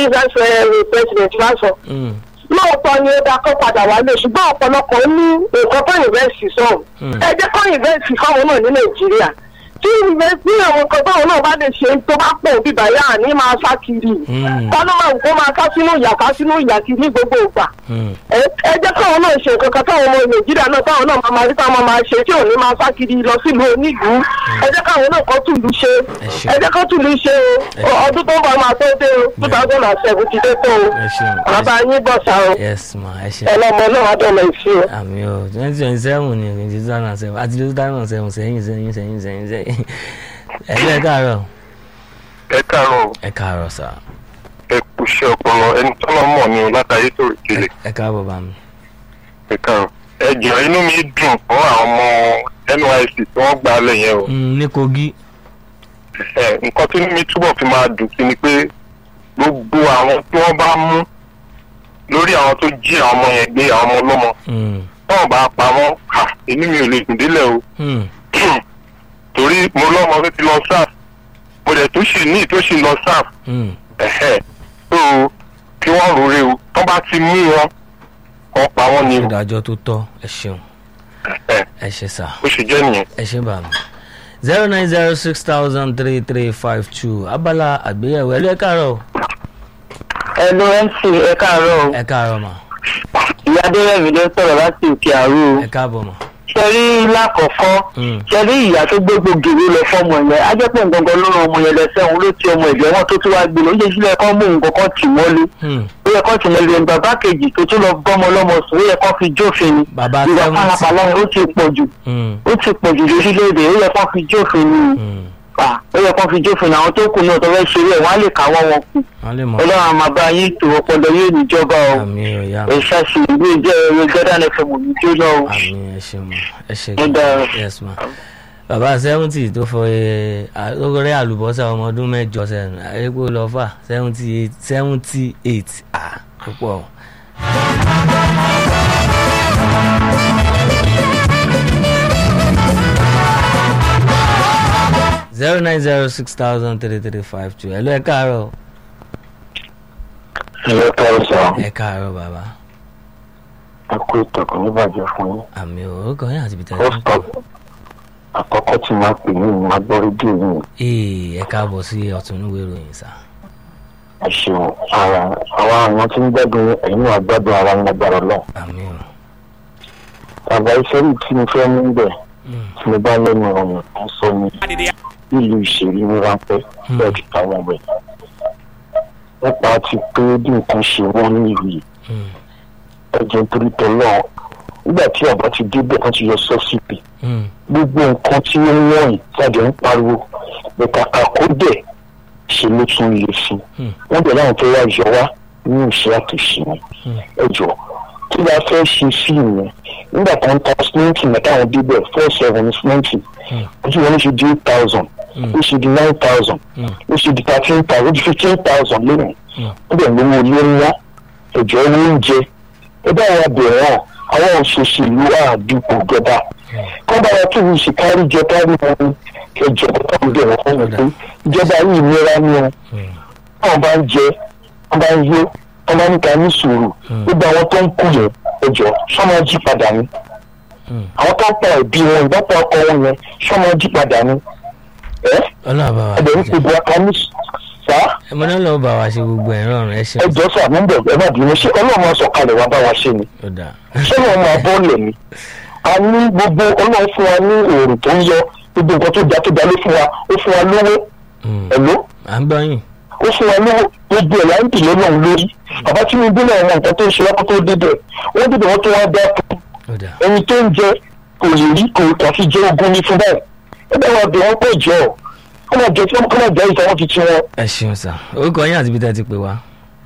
vice president wá sọ Mm, lóòótọ́ ni ó dáa kó padà wálé ṣùgbọ́n ọ̀pọ̀lọpọ̀ ní nǹkan tó ìrẹsì sọ̀rọ̀ Mm. ẹ jẹ́ kó ìrẹsì fáwọn náà ní nàìjíríà tí ìrẹsì àwọn nǹkan táwọn náà bá lè ṣe tó bá pọ̀ bíbá yá ní máa sá kiri Mm. tọ́lá máa wù kó máa ká sínú ìyà ká sínú ìyà kiri ní gbogbo ìgbà mm. ẹ ẹ jẹ́ káwọn náà ṣe nǹkan kan táwọn ọmọ nàìjíríà náà táwọn náà máa máa rí táwọn máa ṣe tí ò ní máa sá kiri lọ sílùú onílùú ẹ jẹ́ káwọn náà kọ́ tùlù ṣe Ẹ ṣeun. ẹ jẹ́ kọ́ tùlù ṣe o ọdún tó ń bọ̀ máa tó dé o two thousand and seven ti dé tó o ẹ ṣeun bàbá yín bọ̀ sá o yes ma ẹ ṣe ẹlọ́mọ náà wà dọ̀nà ìfì o. àmì o twenty twenty seven ni twenty two thousand and seven àti two thousand and seven sẹ́yìn sẹ́yìn sẹ́yìn sẹ́yìn sẹ́yìn ẹ lẹ́ káàárọ̀ ẹ káàárọ̀ ẹ káàárọ̀ sà ẹ kú iṣẹ́ ọpọlọ ẹni tó lọ mọ̀ ni o látàyè tó rè kele ẹ káàbọ̀ bá mi. ẹ káàárọ̀ ẹ jọ inú mi dùn fún àwọn ọmọ nysc tí wọ́n gbà á lẹ̀ yẹn o Mm, ní kogi ẹ nǹkan tí inú mi túbọ̀ fi máa dùn sí ni pé gbogbo àwọn tí wọ́n bá mú lórí àwọn tó jí àwọn ọmọ yẹn gbé àwọn ọmọ ọlọ́mọ Mm, táwọn bá pa wọ́n ha inú mi ò lè dùn délẹ̀ o mm, torí mo lọ́mọ tó ti lọ sáf mo dẹ̀ tó sì ní tó sì lọ sáf mm. ẹ̀hẹ́ tó kí wọ́n rore o tó bá ti mú wọn kọ́ pa wọ́n ni o ìdájọ́ tó tọ́ ẹ ṣeun ẹ̀ ẹ ṣe sà ó ṣe jẹ́ nìyẹn. ẹ ṣe bá mi. zero nine zero six thousand three three five two abala àgbéyẹ̀wò ẹ lẹ́ káàárọ̀ ẹnu mc ẹ káàárọ̀ o ẹ káàárọ̀ mà ìyá adérẹ̀mí ló ń sọ̀rọ̀ láti òkè àrò o ẹ káàbọ̀ mà. ṣe rí lákọ̀ọ́kọ́ Mm, ṣe rí ìyá tó gbogbo gèrè lọ fọmọ yẹn á jẹ́ pé nǹkan ló ran ọmọ yẹn lẹ́sẹ̀ òun ló ti ọmọ ẹ̀jẹ̀ wọn tó tún wá gbé lọ ó yẹ sílẹ̀ kọ́ mú nǹkan kan tì mọ́lé mm. ó yẹ kọ́ tì mọ́lé ní bàbá kejì tó tún lọ bọ́mọ lọ́mọ sùn ó yẹ kọ́ fi jófin ni bàbá ìwà seventy. pálapàla yẹn ó ti pọ̀ jù Mm, ó ti pọ̀ jù lórílẹ̀‐èdè ó yẹ kọ́ fi jófin ni mm. à ó yẹ kọ́ fi jófin ni àwọn tó kù náà tó fẹ́ ṣeré ẹ̀ wọ́n á lè káwọ́ wọn kù wọ́n lè mọ̀ ọlọ́run àmọ́ bá yín tó ọpọlọ yóò níjọba o àmì ọ̀yà ẹ ṣáṣì ìwé ìjẹ́ ẹ̀rọ jọ́dán ẹ̀fẹ̀ mọ̀ ní jóná o àmì ẹ ṣe mọ̀ ẹ ṣe Ó dára. yes ma. bàbá seventy tó fọ ẹ lórí àlùbọ́sà ọmọ ọdún mẹ́jọ sẹ́nu àyẹ̀kọ́ lọ fà seventy eight seventy eight ah púpọ̀. zero nine zero six thousand three three five two ẹ lọ ẹ káàárọ̀ ẹ̀rọ tọrọ sọ ẹ káàárọ̀ bàbá ẹ kú ìtọ̀kùn níbàjẹ́ fún yín àmì orúkọ yín àti bìtẹ́ pọ́sítọ̀ àkọ́kọ́ tí máa pè ní ìmọ̀ gbọ́ rédíò yìí ee ẹ káàbọ̀ sí ọ̀tún níwé ìròyìn sá ẹ ṣeun ara àwọn àwọn tí ń gbádùn ẹ̀yìn náà gbádùn ara ń lágbára lọ. àmì o bàbá iṣẹ́ yìí tí mo fẹ́ mú bẹ̀ Mm, tí mo bá lẹ́nu ọ̀run tó ń sọ ní nílùú ìṣèlú ní ráńpẹ́ bẹ́ẹ̀ ti táwọn ọbẹ̀. nípa ti pé bí nǹkan ṣe wọ́n ní ìlú yìí mm, ẹ̀jẹ̀ nítorí tọ́lọ́ nígbà tí àbá ti débẹ̀ wọ́n ti yọ sọ́sìpì mm, gbogbo nǹkan tí ó ń wọ̀nyí jáde ń pariwo bẹ̀ka àkódẹ̀ ṣe ló tún lè fi Hmm. wọ́n bẹ̀ láwọn tó wá yọ wá ní ìṣe àtúnṣe yẹn Hmm. ẹ jọ tí wàá fẹ́ ṣe sí ìyẹn nígbà tó ń ta símẹ́ǹtì mẹ́ta àwọn bíbẹ̀ four seven ní símẹ́ǹtì Hmm. ojú wọn ló ṣe di eight thousand Hmm. ó ṣe di nine thousand Hmm. ó ṣe di thirteen thousand ó di fifteen thousand lónìí Hmm. wọ́n bẹ̀ lówó ilé ńlá ẹ̀jọ̀ owó oúnjẹ ẹ bá wa bẹ̀ wọ́n àwọn òṣèṣèlú àdúgbò gẹ́gẹ́ kọ́ bá wa tún ṣe kárí jẹ kárí wọn ẹjọ́ tó ń bẹ̀rẹ̀ fún mi pé ìjọba yìí nira ni wọn mm, wọn bá ń jẹ wọn bá ń yó wọn bá ń ta ní sùúrù Hmm. gbogbo àwọn tó ń kú yẹn ẹjọ́ sọmọ jí padà ni mm. àwọn tó ń pa ẹbí wọn ìbápa ọkọ wọn yẹn sọmọ jí padà ni ẹ ọlọ́run bá wa ẹbẹ̀ ní ṣe gbogbo aka ní sá ẹ mọ náà lọ́wọ́ bá wa ṣe gbogbo ẹ̀ rọrùn ẹ ṣeun ẹjọ́ sà mú bẹ̀ ẹ má bínú ṣé ọlọ́run máa sọ̀kalẹ̀ wá bá wa ṣe ni ó dáa ṣé wọn máa bọ́ọ̀lẹ̀ ni a ní gbogbo ọlọ́run fún wa ní òòrùn tó ń yọ gbogbo nǹkan tó dá tó dá ló fún wa ó fún wa lówó Mm, ẹ̀ló à ń gbọ́ yín ó fún wa lówó gbogbo ẹ̀ láǹtì lọ́lọ́run lórí bàbá tinubu náà wọn nǹkan tó ń ṣe lápá tó débẹ̀ wọ́n débẹ̀ wọ́n tó wá dá fún ó dáa ẹni tó ń jẹ kò lè rí kò kàfi jẹ ogun ní fún báyìí ẹ bá wa bẹ̀ wọ́n pẹ̀ jọ kọ́ máa jẹ kọ́ máa jẹ ìtàn wọn fi ti wọn. ẹ ṣeun sá orúkọ yín àti bí tẹ́ ti pè wá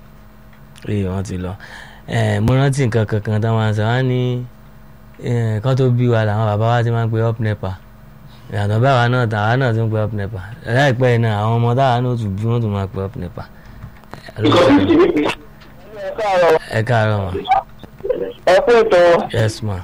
ee wọ́n ti lọ ẹ mo rántí nǹkan kankan tá máa ń sọ wá ní ẹ, kán tó bí wa làwọn bàbá wa ti máa ń pe up nepa ìyàtọ̀ báwa náà tàwa náà tún pe up nepa láìpẹ́ yìí náà àwọn ọmọ táwa náà tún bí wọ́n tún máa pe up nepa ẹ káàárọ̀ ma ẹ kú ètò yes ma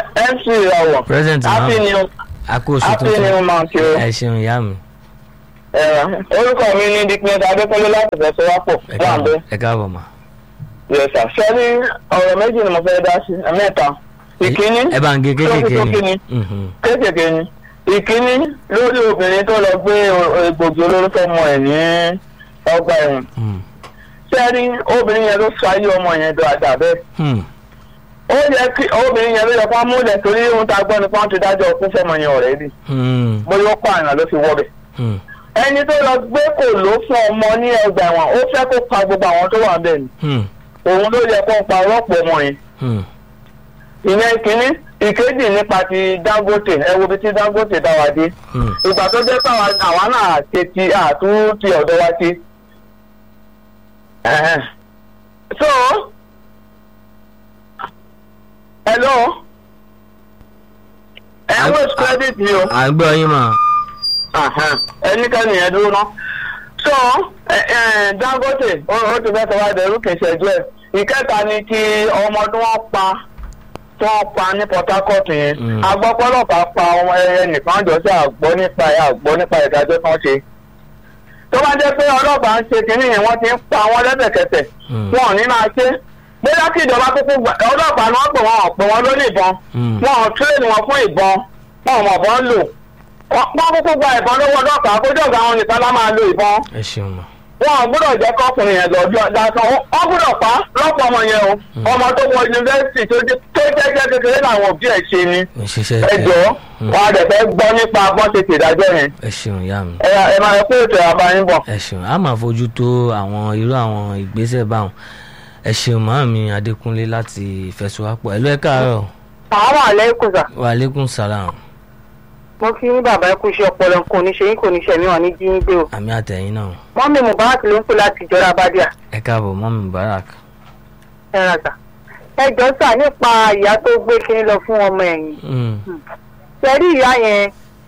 mc ìràwọ̀ present ma happy new àkóso happy new tuntun month o ẹ ṣeun ìyá mi ẹ̀rọ orúkọ mi ní diknet adékọ́lé láti fẹsẹ̀ wá pọ̀ ẹ wà káàbọ̀ bẹ́ẹ̀. ẹ káàbọ̀ mà. yẹsà sẹ́ni ọ̀rọ̀ méjì ni mo fẹ́ dá sí mẹ́ta ìkíní ẹ bá ń gé kéékèèké lórí ni. ni Mhm. kéékèèké ni ìkíní lórí obìnrin tó lọ gbé egbògi olóró fọmọ ẹ̀ ní ọgbà ẹ̀wọ̀n Mm. sẹ́ni obìnrin yẹn ló sọ ayé ọmọ yẹn dáadáa bẹ́ẹ̀ Hmm. ó yẹ kí obìnrin yẹn ló yẹ kó múlẹ̀ torí ohun tá a gbọ́ ni pé wọ́n ti dájọ́ òkú fọmọ yẹn ọ̀rẹ́dì Hmm. bóyá ó pààyàn ló fi wọ́ bẹ̀. Hmm. ẹni tó lọ gbé kò ló fún ọmọ ní ọgbà ẹ̀wọ̀n ó fẹ́ kó pa gbogbo àwọn tó wà bẹ́ẹ̀ ni Hmm. òun ló yẹ kó pa rọ́pò ọmọ yẹn Hmm. ìyẹn kínní ìkejì nípa ti dangote ẹ wo bí ti dangote dá wa dé Hmm. ìgbà tó jẹ́ pé àwa- àwa náà ṣe ti àtún ti ọ̀dọ́ wa ti. Ẹ̀hẹ́n. so hello ẹ ń wait credit mi o à ń gbọ́ yín mà. ẹnikẹ́ni yẹn dúró ná. so ẹ- ẹ, dangote ó ó ti fẹ́ sọ wá dẹrú kì í ṣẹ́jú ẹ̀ ìkẹta ni ti ọmọ tí wọ́n pa tí wọ́n pa ní port harcourt yẹn Mm. agbọ́pọ́lọ́pàá pa ọmọ ẹyẹ nìkan jọ sí àgbọ́ nípa ẹ̀ àgbọ́ nípa ìdájọ́ kan ṣe tó bá jẹ́ pé ọlọ́pàá ń ṣe kínní yẹn wọ́n ti ń pa wọ́n lẹ́sẹ̀kẹsẹ̀ Mm. wọn ò ní máa ṣe bóyá kí ìjọba kúkú gbà ọlọ́pàá ni wọ́n pè wọ́n ò pè wọ́n lórí ìbọn Mm. wọn ò tírèèdì wọn fún ìbọn wọn ò mọ̀ bọ́n lò wọ́n kúkú gba ìbọn lọ́wọ́ ọlọ́pàá kójọ́ ọ̀gá wọn nìkan lá máa lo ìbọn ẹ ṣeun mà. wọn ò gbọ́dọ̀ jẹ́ kọ́kùnrin yẹn lọ́jọ́ lásán wọ́n gbọ́dọ̀ pa lọ́pọ̀ ọmọ yẹn o ọmọ tó wọ yunifásitì tó jẹ́ tó jẹ́jẹ́ kékeré làwọn òbí ẹ̀ ṣe ni ò ń ṣiṣẹ́ ẹ jọ wọn a dẹ̀ fẹ́ gbọ́ nípa bọ́n ṣe ṣèdájọ́ yẹn ẹ ṣeun ìyá mi. ẹ ẹ máa ẹ pé ètò àbáyín bọ̀. ẹ ṣeun a máa fojú tó àwọn irú àwọn ìgbésẹ̀ báwọn ẹ ṣeun màámi adékúnlé láti ìfẹsowápọ̀ ẹ ló ẹ káàárọ̀ àwọn àlẹ́ kò sà wàlékún sàlám mo kí ní bàbá ẹ kú iṣẹ́ ọpọlọ kò ní ṣe yín kò ní ṣe mí wọn ní jí yín gbé o. àmì àtẹ̀yìn náà wọ́n mi mubarak ló ń pè láti ìjọra abadíà ẹ káàbọ̀ mọ́mí mubarak. ẹ ra sà. ẹ jọ sà nípa ìyá tó gbé kínní lọ fún ọmọ ẹ̀yìn Mm. ṣẹ́rí ìyá yẹn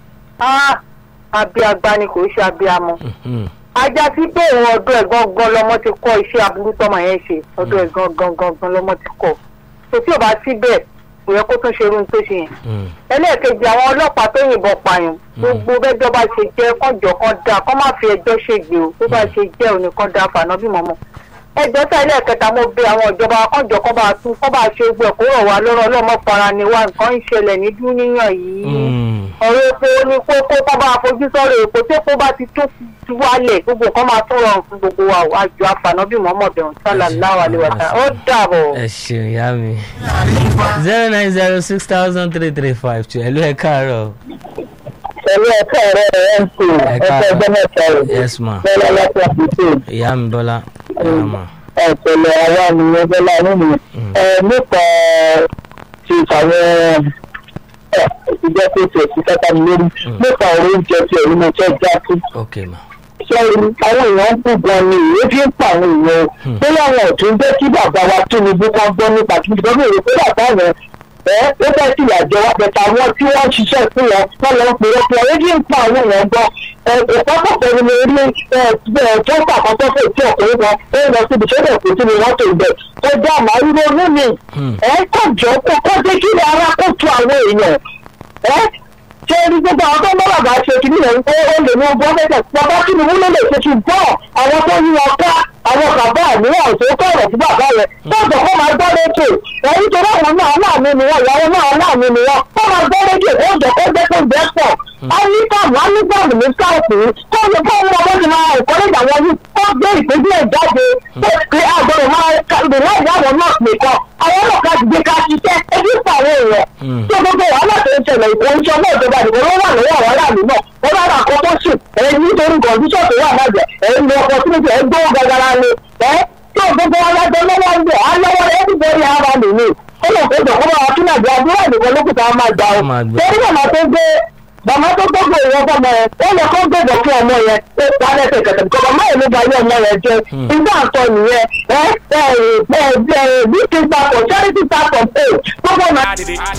á abiagba ni kò ṣe abiamọ. Mhm. ajá sí pé òun ọdún ẹ̀ gangan lọmọ ti kọ́ iṣẹ́ aburú tọmọ yẹn ṣe ọdún ẹ̀ gangan gangan lọmọ ti kọ́ tó tí ò bá síbẹ̀ kò yẹ kó tún ṣe irú tó ṣe yẹn. Mm. ẹlẹ́ẹ̀kejì àwọn ọlọ́pàá tó yìnbọn pààyàn gbogbo bẹ́jọ́ bá ṣe jẹ́ kọ́jọ́ kan dáa kọ́ má fi ẹjọ́ ṣègbè o tó bá ṣe jẹ́ òní kan dáa fànà bí mọ́mọ́. ẹjọ́ tá ẹlẹ́ẹ̀kẹta mo bẹ àwọn ìjọba kọ́jọ́ kọ́ bá tún kọ́ bá ṣe gbẹ̀ kó rọ̀ wá lọ́rọ̀ ọlọ́mọ fara ni wá nǹkan ń ṣẹlẹ̀ ní dúníyàn yìí Mm. ọ̀rọ̀ epo ní kókó kọ́ bá fojú sọ̀rọ̀ epo tí epo bá ti tó ti wálẹ̀ gbogbo nǹkan máa tún rọrùn fún gbogbo wa o. àjọ àfànàbí mọ́mọ́bẹ̀rún sálà láwàlẹ̀ wàtá ó dàbọ̀. ẹ ṣeun ìyá mi. zero nine zero six thousand three three five two ẹ ló ẹ káàárọ̀ pẹ̀lú ẹ̀ka ẹ̀rọ ẹ̀ ń pè Ẹ ẹ̀ka káàárọ̀. ẹgbẹ́ mẹ́ta rẹ̀ yes ma bẹ́ẹ̀ láti àpètè ìyá mi bọ́lá ẹ rà mà. ẹ̀pẹ̀lẹ̀ àwa nìyẹn bẹ́ẹ̀ nínú ẹ̀ nípa ti àwọn ìjọ tó ti ẹ̀sìn kẹta mi lórí nípa ọ̀rọ̀ oúnjẹ tí ẹ̀rí mo fẹ́ já sí. ok ma. sẹ́yìn àwọn èèyàn ń kú gan ni ìwé fi ń pa àwọn èèyàn o Hmm. bóyá àwọn ọ̀tún jẹ́ kí bàbá wa Tinubu kan gbọ́ nípa kí ìjọba èrè pé bàbá yẹn ẹ ó fẹ́ sí ìyàjọ wa bẹ̀tẹ̀ àwọn tí wọ́n ń ṣiṣẹ́ fún wọn wọ́n lọ ń pè é fún ọ èyí ń pa àwọn èèyàn gbọ́ ẹ ìpápọ̀pọ̀ ni mo rí ẹ ẹ tó ń pàkọ́tọ́ fún ètò ọkùnrin kan ó ń lọ síbi tó dẹ̀ kó sínú mọ́tò ibẹ̀ tó dá àmàlú ronú mi Hmm. ẹ kọjọ kó kó dé kí ni ara kó tu àwọn èèyàn ẹ ṣé ní gbogbo àwọn tó ń bá bàbá ṣe kí nìyẹn pé ó lè ní ọgbọ́n fẹ́fẹ́ bàbá kí ni wúlò lè ṣe kí n bọ́ àwọn tó yí wọn ká àwọn bàbá àníyàn tó kọ̀rọ̀ fún bàbá rẹ̀ tọ́jọ́ kó máa gbọ́ rédíò ẹ̀yìn tó láwọn náà láàmú ni wọn ìyàwó náà láàmú ni wọn kó máa gbọ́ rédíò ó jọ kó jẹ́ kó jẹ́ pọ̀ á ní káàmù á ní káàmù ní káàpù kó ní kó mú ọmọ ti máa ìkọ́lẹ́jà wọn yìí kó gbé ìpéjú ẹ̀ jáde pé pé àgbọ̀dọ̀ máa rìn láì láwọn náà nìkan àwọn ọlọ́pàá ti gbé ká ṣiṣẹ́ ẹbí pa àwọn èèyàn Hmm. tó gbogbo wàhálà tó ń ṣẹlẹ̀ ìkó oúnjẹ náà ìjọba ìdìbò ló wà lọ́wọ́ àwọn aráàlú náà wọ́n bá ra àkókò sùn ẹ̀yìn nítorí kọ̀ǹdíṣọ̀ tó wà lábẹ́ ẹ̀yìn ní ọkọ̀ tí ẹ̀ gbówó gàgàrà ni ẹ̀ tó gbogbo wọn lájọ lọ́wọ́ ń bẹ̀ á lọ́wọ́ rẹ̀ ẹ̀dí bẹ́ẹ̀ ara mi ni ó lè kó jọ kó bá wa tún nàbí àdúrà ìdìbò lókùtà máa gbà ó Ó máa gbà. torí màmá tó gbé màmá tó gbogbo ìwọ́n fọmọ yẹn ó yẹ kó gbèdọ̀ fún ọmọ yẹn ó pa lẹ́sẹ̀ kẹ̀kẹ́ kọ́ màmá yẹn ló ba ilé ọmọ yẹn jẹ́ Hmm. nígbà tó nìyẹn ẹ ẹ ẹ ẹ bí kí n papọ̀ charity papọ̀ pé gbogbo náà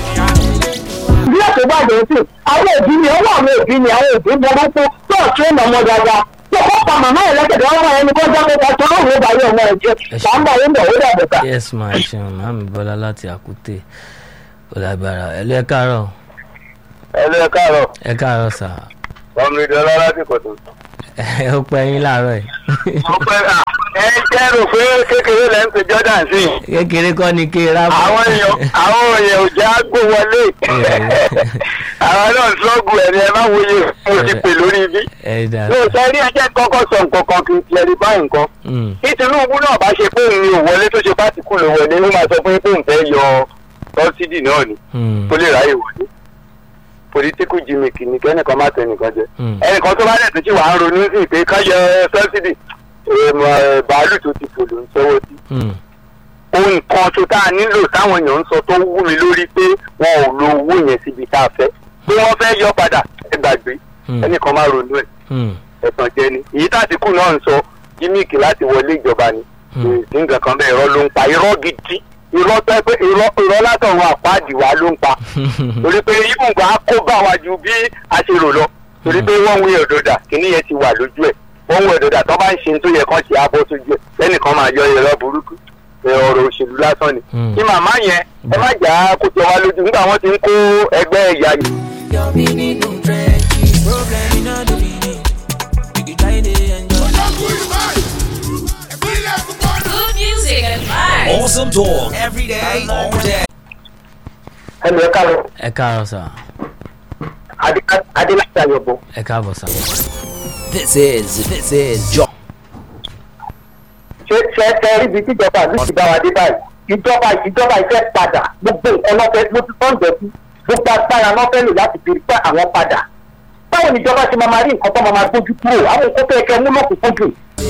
bí ẹ̀sìn gbàgbé sí àwọn òbí ni ọwọ́ àwọn òbí ni àwọn òbí burúkú tó ọ̀tún ìmọ̀ ọmọ dáadáa tó kọ́ pa màmá ẹ̀ lẹ́kẹ̀dẹ̀ ọmọ ẹni kó jẹ́ pé kọ́tún lóhùn ó báyé ọmọ ẹ̀ jẹ́ Ẹ ṣé. là ń bọ̀ yín bọ̀ ó dàbẹ̀ ká. yes ma ẹ ṣeun màámi bọ́lá láti àkútè ó lágbára ẹ ló ẹ káàárọ̀ ẹ lọ ẹ káàárọ̀ ẹ káàárọ̀ sà ọmọ ìdọ́lá láti kọ̀tún. ó pẹ́ yín láàárọ̀ yìí. mo pẹ́ à ẹ jẹ́ rò pé kékeré lẹ́ ń pe jordan sí i. kékeré kọ́ ni kí ra bọ̀. àwọn èèyàn àwọn èèyàn ò já gbó wọlé. àwọn náà sọ́ọ̀gù ẹ̀ ni ẹ má wòye mo ti pè lórí ibi. ẹ dà mi ò sọ rí ẹjẹ́ kọ́kọ́ sọ nǹkan kan kí n ti ẹni báyìí nǹkan. Mm, tí tinubu náà bá ṣe pé òun ni ò wọlé tó ṣe pátìkù ló wọlé ó máa sọ fún yín pé òun fẹ́ yọ sọ́sídì náà ni mm, kó lè ráyè wọlé political gimmick ni kẹ́nìkan má tẹ nìkan jẹ mm. ẹnìkan tó bá dẹ̀ tó ṣì wà ń ronú sí pé ká yọ sọ́sídì bàálù tó ti fò ló ń sọ́wọ́ sí Mm, ohun kan tó tá a nílò táwọn èèyàn ń sọ tó wú mi lórí pé wọn ò lo owó yẹn síbi tá a fẹ́ pé wọ́n fẹ́ yọ padà ẹ gbàgbé mm, ẹnìkan má ronú ẹ̀ mm, ẹ̀tàn jẹ ni èyí tàtíkù náà ń sọ gímíìkì láti wọlé ìjọba ni mm. sí nǹkan kan bẹ́ẹ̀ irọ́ ló ń pa irọ́ gidi irọ́ tó ẹ pé irọ́ irọ́ látọ̀run àpáàdì wa ló ń pa torí pé ibùgbà á kó bá wa ju bí a ṣe rò lọ torí pé wọ́n ń wé ọ̀dọ̀dà kíní yẹn ti wà lójú ẹ̀ wọ́n ń wé ọ̀dọ̀dà tó bá ń ṣe tó yẹ kán ṣe abọ́ sójú ẹ̀ lẹ́nìkan máa yọ irọ́ burúkú ẹ, ọ̀rọ̀ òṣèlú lásán ni Mm. kí màmá yẹn ẹ má jà á kó jọ wá lójú nígbà wọ́n ti ń kó ẹgbẹ́ ẹ̀yà yìí Your meaning no trenches. Problem in all the meaning. You can try to enjoy. Good music and vibes. Awesome talk every day, all day. ẹnu ẹ káàárọ̀ ẹ káàárọ̀ sà adélájà yọ̀bọ̀ ẹ káàbọ̀ sà. This is this is John. ṣé ṣe ṣe rí ibi tíjọba ìlú ti bá wa dé báyìí ìjọba ìjọba ìfẹ́ padà gbogbo nǹkan lọ́fẹ́ ló ti tọ́ ń jẹ́sí gbogbo agbára lọ́fẹ́ lò láti fi pẹ́ àwọn padà báwo ni ìjọba ṣe máa máa rí nǹkan tó máa máa gbójú kúrò àwọn nǹkan tó yẹ kẹ́ mú lọ́kùnkúndùn